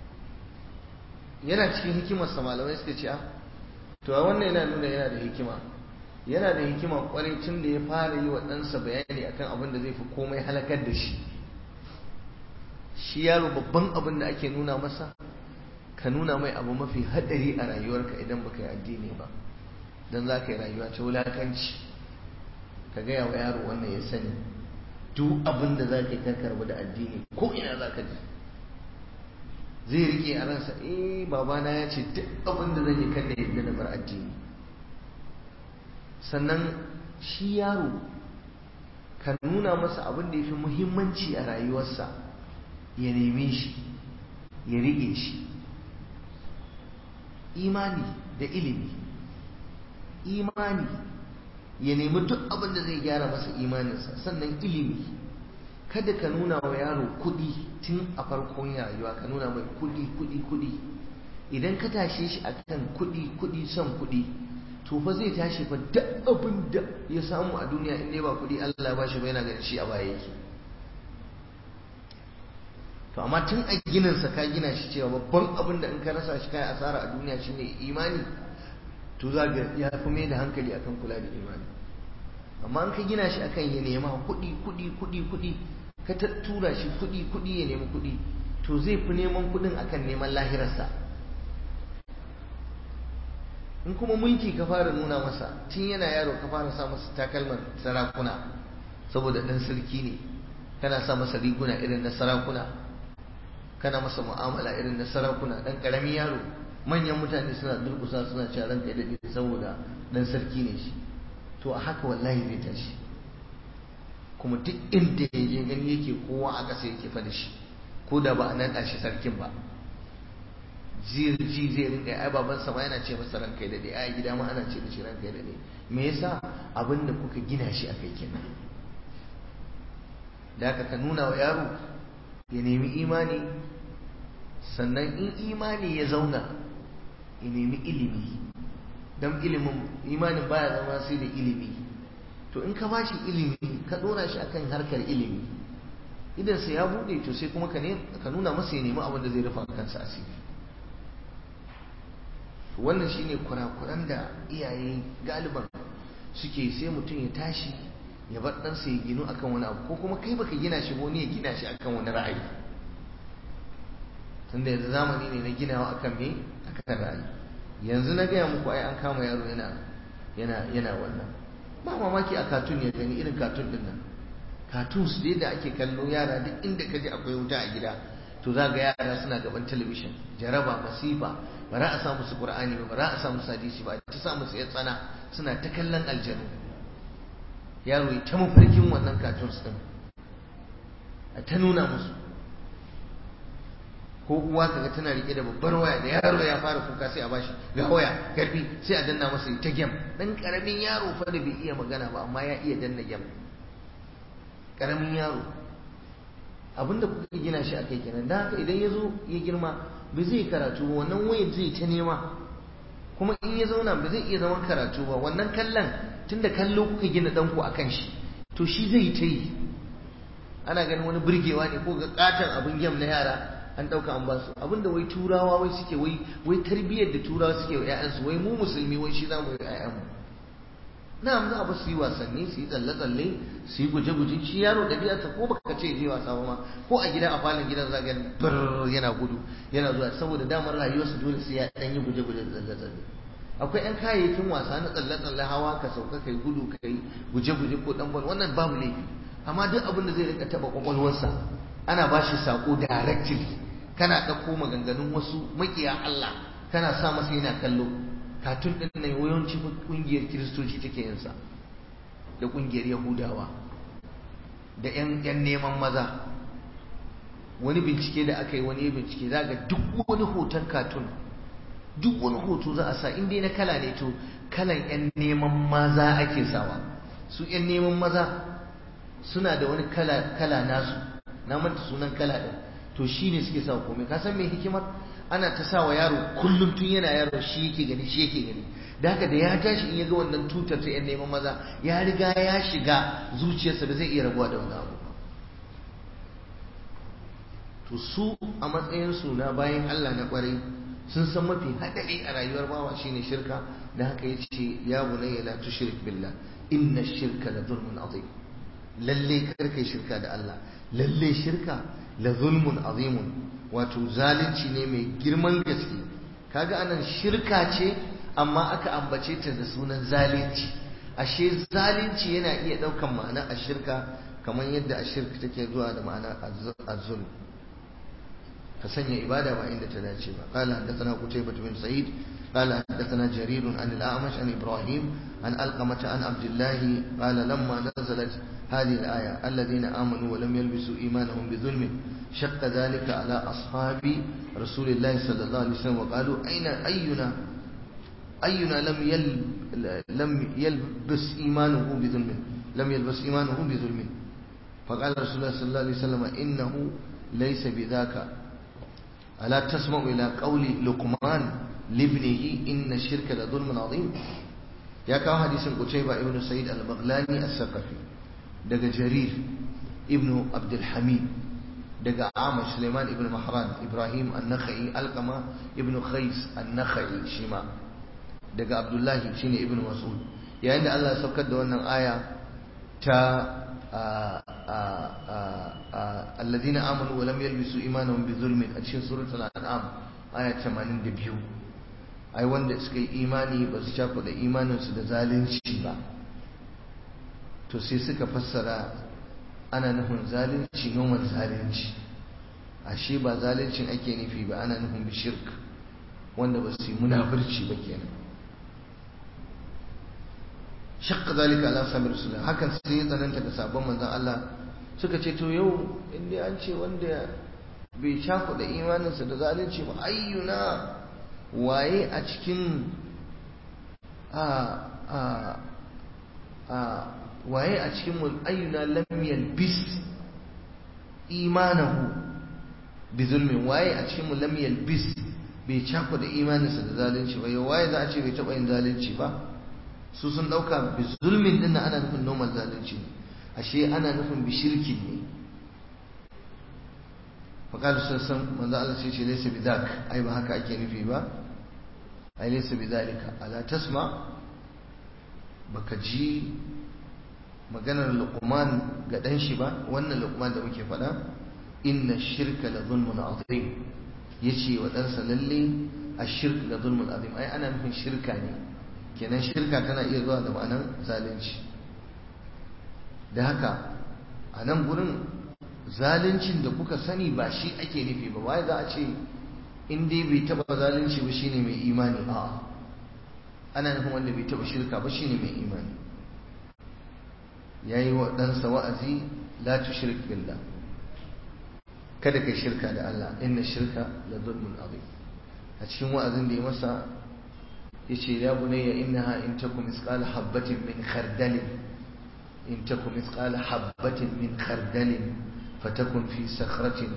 yana cikin hikimarsa malamai suka ce to a wannan yana nuna yana da hikima yana da hikima kwarai tun da ya fara yi wa ɗansa bayani akan abin da zai fi komai halakar da shi shi yaro babban abin da ake nuna masa ka nuna mai abu mafi haɗari a rayuwarka idan baka yi addini ba don za ka yi rayuwa ta wulakanci ka gaya wa yaro wannan ya sani duk abin da za ka yi karkarwa da addini ko ina za ka ji zai rike a ransa eh babana ya ce duk abin da zan yi kan da yadda na bar addini sannan shi yaro ka nuna masa abin da ya fi muhimmanci a rayuwarsa ya neme shi ya rike shi imani da ilimi imani ya nemi duk abin da zai gyara masa imaninsa sannan ilimi kada ka nuna wa yaro kuɗi tun a farkon rayuwa ka nuna mai kuɗi kuɗi kuɗi idan ka tashe shi akan kuɗi kuɗi son kuɗi to fa zai tashi fa duk abin da ya samu a duniya in dai ba kuɗi Allah ba shi ba yana ganin shi a baya yake to amma tun a gininsa ka gina shi cewa babban abin da in ka rasa shi kai asara a duniya shine imani to za ga ya fi mai da hankali akan kula da imani amma in ka gina shi akan ya nema kuɗi kuɗi kuɗi kuɗi ka tura shi kuɗi kuɗi ya nemi kuɗi to zai fi neman kuɗin akan neman lahirarsa in kuma mulki ka fara nuna masa tun yana yaro ka fara sa masa takalman sarakuna saboda ɗan sarki ne kana sa masa riguna irin na sarakuna kana masa mu'amala irin na sarakuna ɗan ƙaramin yaro manyan mutane suna durkusa suna cewa ranka da daɗe saboda ɗan sarki ne shi to a haka wallahi zai tashi kuma duk inda ya je gani yake kowa a ƙasa yake fa da shi ko da ba a naɗa shi sarkin ba ji zai rinka ai baban sama yana ce masa ranka da daɗe ai gida ma ana ce da shi ranka da daɗe me yasa abin da kuka gina shi akai kenan da haka ka nuna wa yaro ya nemi imani sannan in imani ya zauna ya nemi ilimi don ilimin imanin baya zama sai da ilimi to in ka ba shi ilimi ka dora shi akan harkar ilimi idan sai ya bude to sai kuma ka nuna masa ya nemi abin da zai rufa kansa asiri wannan shine kurakuran da iyaye galiban suke sai mutum ya tashi ya bar ɗansa ya ginu akan wani abu ko kuma kai baka gina shi wani ya gina shi akan wani ra'ayi tunda yanzu zamani ne na ginawa akan me akan ra'ayi yanzu na gaya muku ai an kama yaro yana yana yana wannan ba mamaki a katun ya gani irin katun din nan katun su dai da ake kallo yara duk inda ka ji akwai wuta a gida to za ga yara suna gaban talabishin jaraba masifa ba za a sa musu qur'ani ba ba za a sa musu hadisi ba ta sa musu ya tsana suna ta kallon aljanu yaro ya ta mafarkin wannan katun din a ta nuna musu ko uwa kaga tana rike da babbar waya da yaro ya fara kuka sai a bashi ga waya karfi sai a danna masa ta gem dan karamin yaro fa da bai iya magana ba amma ya iya danna gem karamin yaro abinda kuka gina shi akai kenan dan haka idan ya zo ya girma ba zai karatu ba wannan wayar zai ta nema kuma in ya zauna ba zai iya zaman karatu ba wannan kallon tunda kallo kuka gina danku akan shi to shi zai ta yi ana ganin wani burgewa ne ko ga katon abin gem na yara an ɗauka an basu abinda wai turawa wai suke wai wai tarbiyyar da turawa suke wa ƴaƴansu wai mu musulmi wai shi za mu yi ƴaƴanmu na'am za a ba su yi wasanni su yi tsalle-tsalle su yi guje-guje shi yaro ɗabi'arsa ko baka ce je wasa ba ma ko a gida a falon gidan za ga yana gudu yana zuwa saboda damar rayuwarsa dole sai ya ɗan yi guje-guje da tsalle-tsalle akwai ƴan kayayyakin wasa na tsalle-tsalle hawa ka sauka kai gudu kai guje-guje ko ɗan bal wannan babu laifi amma duk abin da zai rika taba kwakwalwarsa ana ba shi sako directly kana ɗauko maganganun wasu makiya Allah kana sa masa yana kallo katun ɗin nan yawanci ƙungiyar kiristoci take yin sa da ƙungiyar yahudawa da 'yan neman maza wani bincike da aka yi wani bincike za ga duk wani hoton katun duk wani hoto za a sa inda na kala ne to kalan 'yan neman maza ake sawa su 'yan neman maza suna da wani kala nasu na manta sunan kala ɗin to shi ne suke sawa komai ka san mai hikimar ana ta sawa yaro kullum tun yana yaro shi yake gani shi yake gani da haka da ya tashi in ya ga wannan tutar ta 'yan neman maza ya riga ya shiga zuciyarsa ba zai iya rabuwa da wani abu to su a matsayinsu na bayan Allah na kwarai sun san mafi haɗari a rayuwar bawa shine shirka da haka ya ce ya bunayya la tushrik billah inna shirka la zulmun azim lalle karkai shirka da Allah lalle shirka la zulmun azimun wato zalunci ne mai girman gaske kaga anan shirka ce amma aka ambace ta da sunan zalunci ashe zalunci yana iya ɗaukan ma'ana a shirka kamar yadda a shirka take zuwa da ma'ana az-zulm ka sanya ibada ba inda ta dace ba qala hadathana qutaybah bin sa'id qala hadathana jarir an al-a'mash an ibrahim an alqamah an abdullah qala lamma nazalat hadhihi al-aya alladhina amanu wa lam yalbisu imanahum bi dhulmin shaqqa dhalika ala ashabi rasulillah sallallahu alaihi wasallam wa qalu ayna ayyuna ayyuna lam yal lam yalbis imanuhu bi dhulmin lam yalbis imanuhu bi dhulmin فقال رسول الله صلى الله عليه وسلم إنه ليس بذاك ألا تسمع إلى قول لقمان لابنه إن الشرك لظلم عظيم يا كاو حديث قتيبة ابن سعيد البغلاني الثقفي دق جرير ابن عبد الحميد دق عامر سليمان ابن مهران إبراهيم النخعي القمة ابن خيس النخعي شما دق عبد الله شيني ابن مسعود يا عند الله سبكت دون آية تا الذين آمنوا ولم يلبسوا إيمانهم بظلم أتشين سورة الأنعام آية 82 ai wanda suka yi imani ba su shafa da imaninsu da zalunci ba to sai suka fassara ana nufin zalunci noman zalunci ashe ba zaluncin ake nufi ba ana nufin bishirk wanda ba su yi munafurci ba kenan shakka zalika ala sami rasulullah hakan sai ya tsananta da sabon manzon Allah suka ce to yau inda an ce wanda bai shafa da imaninsa da zalunci ba ayyuna waye a cikin a a a waye a cikin mu ayyuna lam yalbis imanahu bi zulmin waye a cikin mu lam yalbis bai shafa da imaninsa da zalunci ba yau waye za a ce bai taba yin zalunci ba su sun dauka bi zulmin din ana nufin normal zalunci ne ashe ana nufin bi shirkin ne faƙalu sun san manzo Allah sai ce laysa bi zak ai ba haka ake nufi ba ai laysa bi zalika ala tasma baka ji maganar luqman ga dan shi ba wannan luqman da muke faɗa inna shirka la zulmun azim yace wa ɗansa lalle ashirk la zulmun azim ai ana nufin shirka ne kenan shirka tana iya zuwa da ma'anar zalunci da haka a nan gurin zaluncin da kuka sani ba shi ake nufi ba wai za a ce in dai bai taba zalunci ba shine mai imani a ana nufin wanda bai taba shirka ba shine mai imani yayi wa ɗansa wa'azi la tushrik billah kada kai shirka da Allah inna shirka la zulmun azim a cikin wa'azin da ya masa yace ya bunayya innaha in takum misqala habatin min khardalin in takum misqala habatin min khardalin fatakun fi sakhratin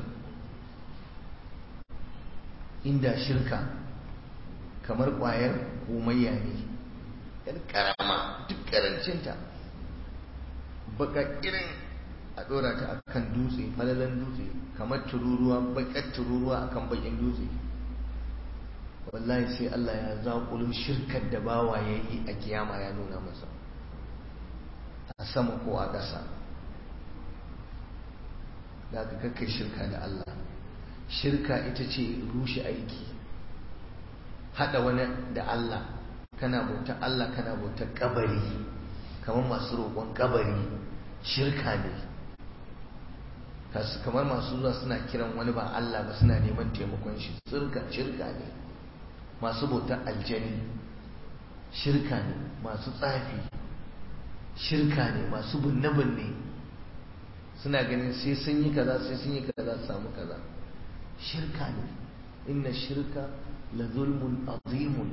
inda shirka kamar ƙwayar komayya ne yan karama duk karancinta baka irin a ɗora ta akan dutse falalan dutse kamar tururuwa bakar tururuwa akan bakin dutse wallahi sai Allah ya zaƙulun shirkar da bawa ya yi a kiyama ya nuna masa a sama ko a ƙasa da aka kakkai shirka da Allah shirka ita ce rushe aiki haɗa wani da Allah kana bautar Allah kana bautar kabari kamar masu roƙon kabari shirka ne kamar masu zuwa suna kiran wani ba Allah ba suna neman taimakon shi tsirka shirka ne masu bautar aljani shirka ne masu tsafi shirka ne masu binne-binne suna ganin sai sun yi kaza sai sun yi kaza su samu kaza shirka ne inna shirka la zulmun azimun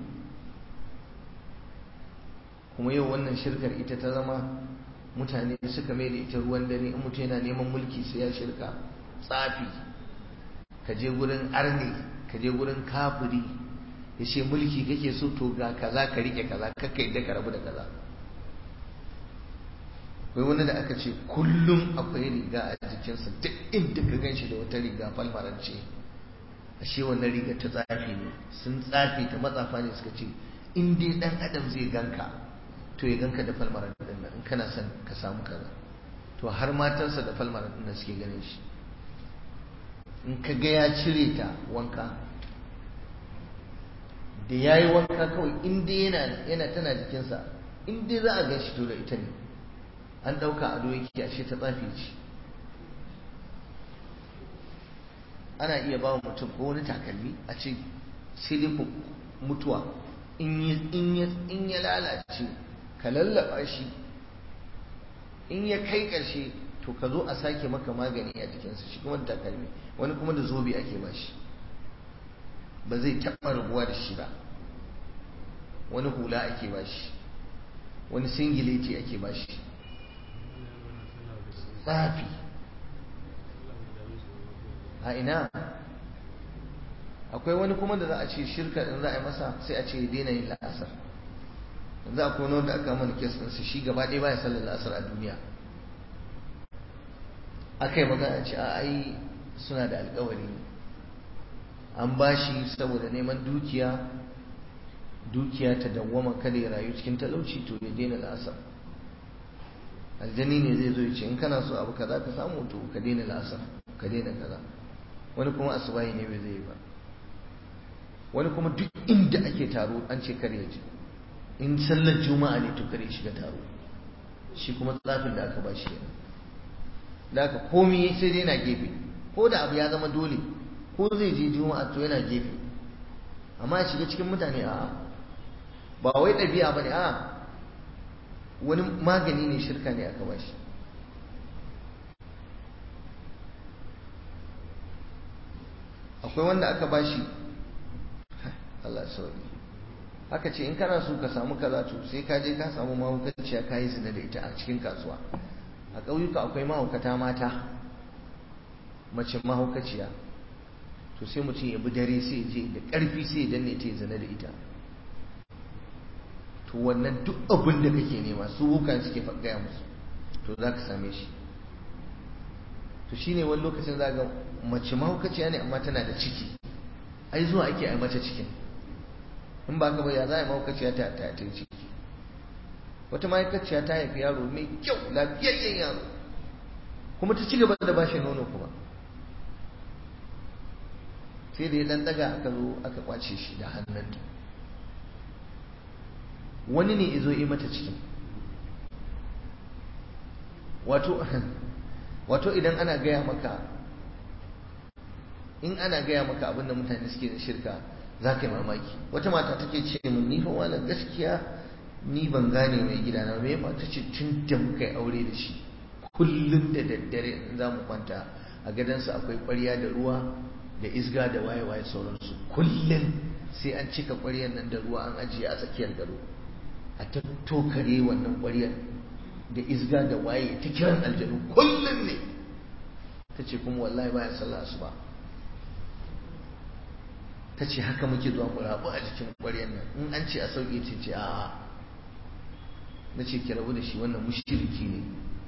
kuma yau wannan shirkar ita ta zama mutane suka mai da ita ruwan dare in mutum yana neman mulki sai ya shirka tsafi ka je gurin arne ka je gurin kafiri ya ce mulki kake so to ga kaza ka rike kaza kakka yadda ka rabu da kaza akwai wani da aka ce kullum akwai riga a jikinsa duk inda ka gan shi da wata riga falmarance ashe wannan riga ta tsafi ne sun tsafi ta matsafa ne suka ce in dai dan adam zai ganka to ya ganka da falmaran din nan in kana son ka samu kaza to har matansa da falmaran din nan suke ganin shi in ka ga ya cire ta wanka da ya yi wanka kawai in dai yana yana tana jikinsa in dai za a gan shi to da ita ne an ɗauka ado yake ashe ta tsafi ce ana iya ba mutum ko wani takalmi a ce sai dai mutuwa in ya lalace ka lallaba shi in ya kai ƙarshe to ka zo a sake maka magani a jikinsa shi kuma da takalmi wani kuma da zobe ake ba shi ba zai taɓa rabuwa da shi ba wani hula ake ba shi wani singileti ake ba shi tsafi a ina akwai wani kuma da za a ce shirka in za a yi masa sai a ce daina yin la'asar yanzu akwai wani wanda aka mana kes ɗinsa shi gaba ɗaya baya sallar la'asar a duniya aka yi magana ce a ai suna da alkawari ne an ba shi saboda neman dukiya dukiya ta dawwama kada ya rayu cikin talauci to ya daina la'asar aljani ne zai zo ya ce in kana so abu kaza ka samu to ka daina la'asar ka daina kaza wani kuma asubahi ne bai zai ba wani kuma duk inda ake taro an ce kar ya je in sallar juma'a ne to kar ya shiga taro shi kuma tsafin da aka ba shi yana da aka komi sai dai yana gefe ko da abu ya zama dole ko zai je juma'a to yana gefe amma ya shiga cikin mutane a ba wai ɗabi'a ba ne a wani magani ne shirka ne aka ba shi akwai wanda aka ba shi Allah sauri aka ce in kana so ka samu kaza to sai ka je ka samu mahaukaciya ka yi zina da ita a cikin kasuwa a ƙauyuka akwai mahaukata mata mace mahaukaciya to sai mutum ya bi dare sai je da ƙarfi sai ya danne ta zina da ita to wannan duk abin da kake nema su bukan suke gaya musu to za ka same shi to shine wani lokacin za ga mace mahaukaciya ne amma tana da ciki ai zuwa ake ai mata cikin in ba ka ba ya za a yi mahaukaciya ta ta ta ciki wata mahaukaciya ta haifi yaro mai kyau lafiyayyen yaro kuma ta ci gaba da bashi nono kuma sai da ya dan daga aka zo aka kwace shi da hannunta wani ne izo yi mata cikin wato wato idan ana gaya maka in ana gaya maka abinda mutane suke da shirka za ka yi mamaki wata mata take ce mun ni fa wala gaskiya ni ban gane mai gida na me ba ta ce tun da muka yi aure da shi kullum da daddare in za mu kwanta a gadansa akwai ƙwarya da ruwa da isga da waye-waye sauransu kullum sai an cika ƙwaryar nan da ruwa an ajiye a tsakiyar gado a ta tokare wannan ƙwaryar da isga da waye ta kiran aljanu kullum ne ta ce kuma wallahi baya sallah su ba ta ce haka muke zuwa mu rabu a jikin ƙwaryar nan in an ce a sauƙi ce ce a'a na ce ki rabu da shi wannan mushriki ne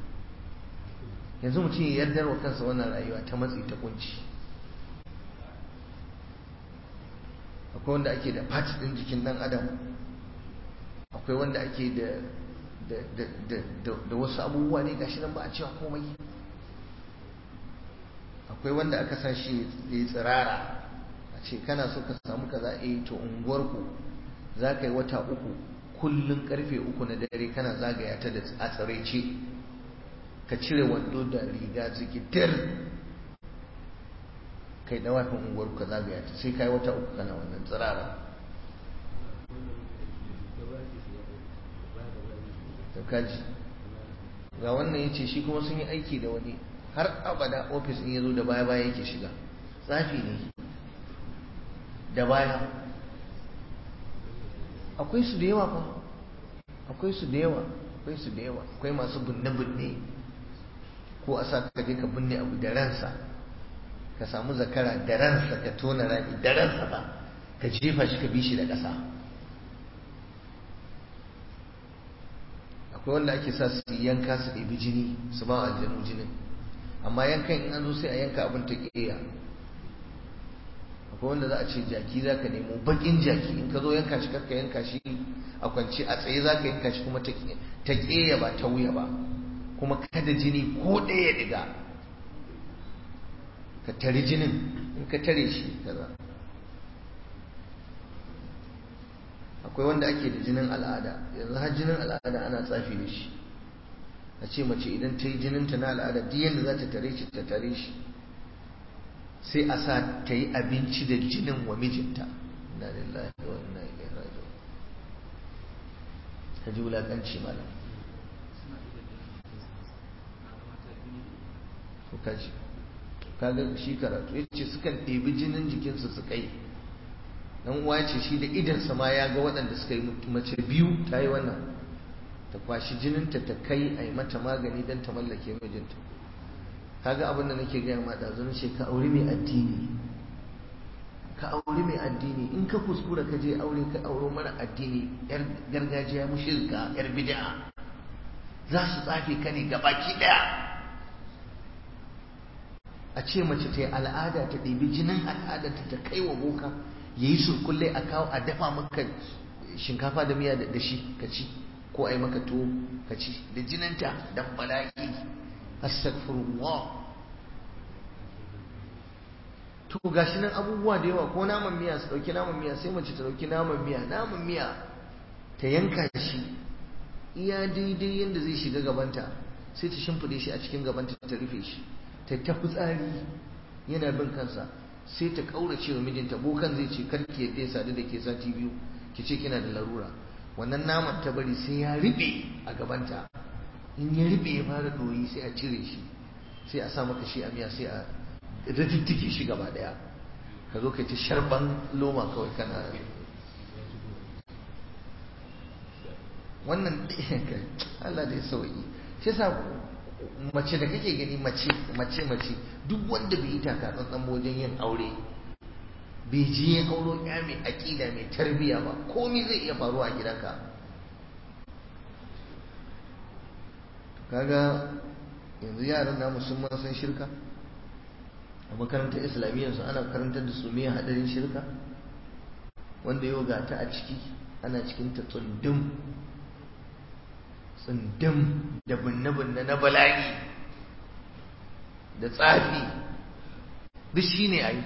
yanzu mutum ya yardar wa kansa wannan rayuwa ta matsi ta kunci akwai wanda ake da part ɗin jikin ɗan adam akwai wanda ake da da wasu abubuwa ne gashi nan ba a cewa komai akwai wanda aka sa shi ya yi tsirara a ce kana so ka samu kaza eh to unguwarku za ka yi wata uku kullum karfe uku na dare kana zagaya ta da a tsaraice ka cire wando da riga zikitir kai dawafin unguwar ka zagaya ta sai kai wata uku kana wannan tsirara to kaji ga wannan yace shi kuma sun yi aiki da wani har abada ofis in yazo da baya baya yake shiga tsafi ne da baya akwai su da yawa fa akwai su da yawa akwai su da yawa akwai masu binne binne ko a sa ka je ka binne abu da ransa ka samu zakara da ransa ka tona rami da ransa ba ka jefa shi ka bi shi da ƙasa akwai wanda ake sa su yanka su ɗebi jini su ba aljanu jinin amma yankan in an zo sai a yanka abin ta ƙeya akwai wanda za a ce jaki za ka nemo baƙin jaki in ka zo yanka shi karka yanka shi a kwance a tsaye za ka yanka shi kuma ta ƙeya ba ta wuya ba kuma kada jini ko ɗaya diga ka tari jinin in ka tare shi kaza akwai wanda ake da jinin al'ada yanzu har jinin al'ada ana tsafi da shi a ce mace idan ta yi jininta na al'ada duk yadda za ta tare shi ta tare shi sai a sa ta yi abinci da jinin wa mijinta inna lillahi wa inna ilaihi raji'un ka ji wulakanci malam to kaji kaga shi karatu yace sukan ɗebi jinin jikinsu su kai dan uwa ce shi da idansa ma ya ga waɗanda suka yi mace biyu ta yi wannan ta kwashi jininta ta kai a yi mata magani don ta mallake mijinta kaga abin da nake gaya ma ɗazu ce ka auri mai addini ka auri mai addini in ka kuskura ka je aure ka auro mara addini yar gargajiya mushirka yar bid'a za su tsafe ka ne gabaki ɗaya a ce mace ta yi al'ada ta ɗebi jinin al'ada ta kai wa boka ya yi surkulle a kawo a dafa maka shinkafa da miya da shi ka ci ko a yi maka tuwo ka ci da jininta dan bala'i astaghfirullah to gashi nan abubuwa da yawa ko naman miya su dauki naman miya sai mace ta dauki naman miya naman miya ta yanka shi iya daidai yadda zai shiga gabanta sai ta shimfide shi a cikin gabanta ta rufe shi ta ta fitsari yana bin kansa sai ta kaurace wa mijinta bokan zai ce karki yadda ya sadu da ke sati biyu ki ce kina da larura wannan naman ta bari sai ya riɓe a gabanta in ya riɓe ya fara ɗoyi sai a cire shi sai a sa maka shi a miya sai a rajintike shi gaba ɗaya ka zo ka ci sharban loma kawai kana wannan Allah da ya sauyi shi sa mace da kake gani mace mace mace duk wanda bai yi taka tsantsan wajen yin aure bai ji ya auro ya mai aƙida mai tarbiya ba komai zai iya faruwa a gidanka kaga yanzu yaran namu sun san shirka a makarantar islamiyyar su ana karantar da su me hadarin shirka wanda yau ga ta a ciki ana cikin ta tsundum tsundum da binne-binne na bala'i da tsafi duk shi ne a yi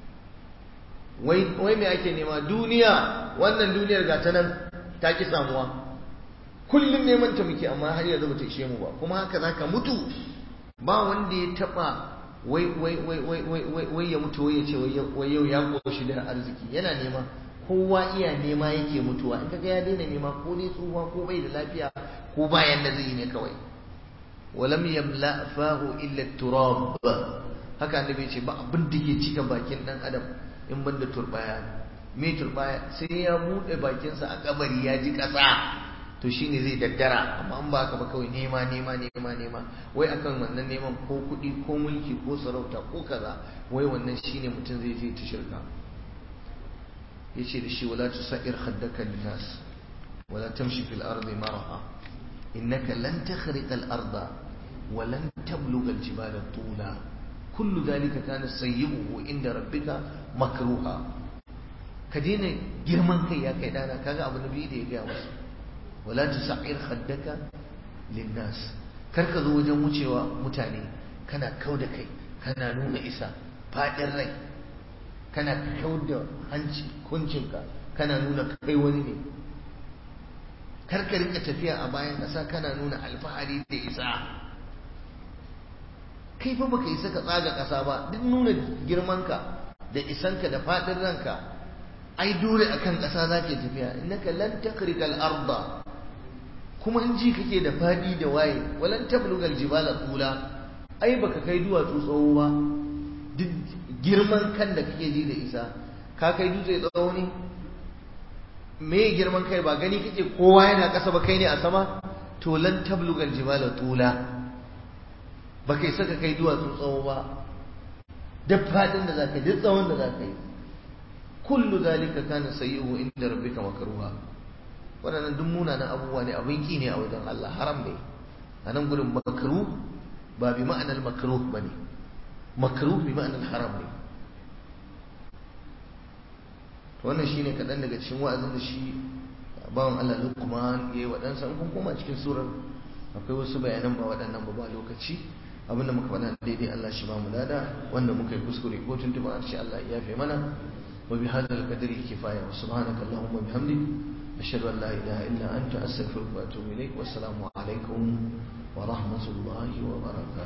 wai mai ake nema duniya wannan duniyar ga ta nan ta ki samuwa kullum neman ta muke amma har yanzu bata ishe mu ba kuma haka zaka mutu ba wanda ya taba wai wai wai wai wai wai ya mutu wai ya ce wai yau ya koshi da arziki yana nema kowa iya nema yake mutuwa in kaga ya daina nema ko dai tsufa ko bai da lafiya ko bayan da zai yi ne kawai walam yamla fahu illa turab haka annabi ce ba abin da ke cika bakin dan adam in banda turbaya me turbaya sai ya bude bakinsa a kabari ya ji kasa to shine zai daddara amma an ba ka ba kawai nema nema nema nema wai akan wannan neman ko kuɗi ko mulki ko sarauta ko kaza wai wannan shine mutum zai je ta shirka yace da shi wala tusair khaddaka linnas wala tamshi fil ardi maraha innaka lan takhriqa al arda wa lan tablugha al jibala tula kullu dhalika kana sayyi'uhu inda rabbika makruha ka daina girman kai ya kai dana kaga abu nabi da ya gaya masa wala tusa'ir khaddaka linnas kar ka zo wajen wucewa mutane kana kau da kai kana nuna isa fadin rai kana kau da hanci kuncinka kana nuna kai wani ne kar ka rinka tafiya a bayan ƙasa kana nuna alfahari da isa kai fa baka isa ka tsaga ƙasa ba duk nuna girmanka da isanka da faɗin ranka ai dole akan ƙasa za ke tafiya innaka lan takrikal arda kuma in ji kake da faɗi da waye walan tablugal jibala tula ai baka kai duwatsu tsawo ba duk girman kan da kake ji da isa ka kai dutse tsawo ne me girman kai ba gani kake kowa yana ƙasa ba kai ne a sama to lan tablugal jibala tula ba kai saka kai duwatsu tsawo ba duk fadin da zaka duk tsawon da zaka yi kullu zalika kana sayyi'u inda rabbika makruha wannan duk munanan abubuwa ne abin ki ne a wajen Allah haram ne a nan gurin makruh ba bi ma'anar makruh bane makruh bi ma'anar haram ne wannan shine kaɗan daga cikin wa'azin da shi bawan Allah Luqman yayi waɗansa in kun koma cikin surar akwai wasu bayanan ba waɗannan ba ba lokaci abinda muka faɗa daidai Allah shi ba mu lada wanda muka yi kuskure ko tuntuba a ce Allah ya yafe mana wa bi hadal qadri kifaya wa subhanaka allahumma bihamdik ashhadu an la ilaha illa anta astaghfiruka wa atubu ilaik wa assalamu alaikum wa rahmatullahi wa barakatuh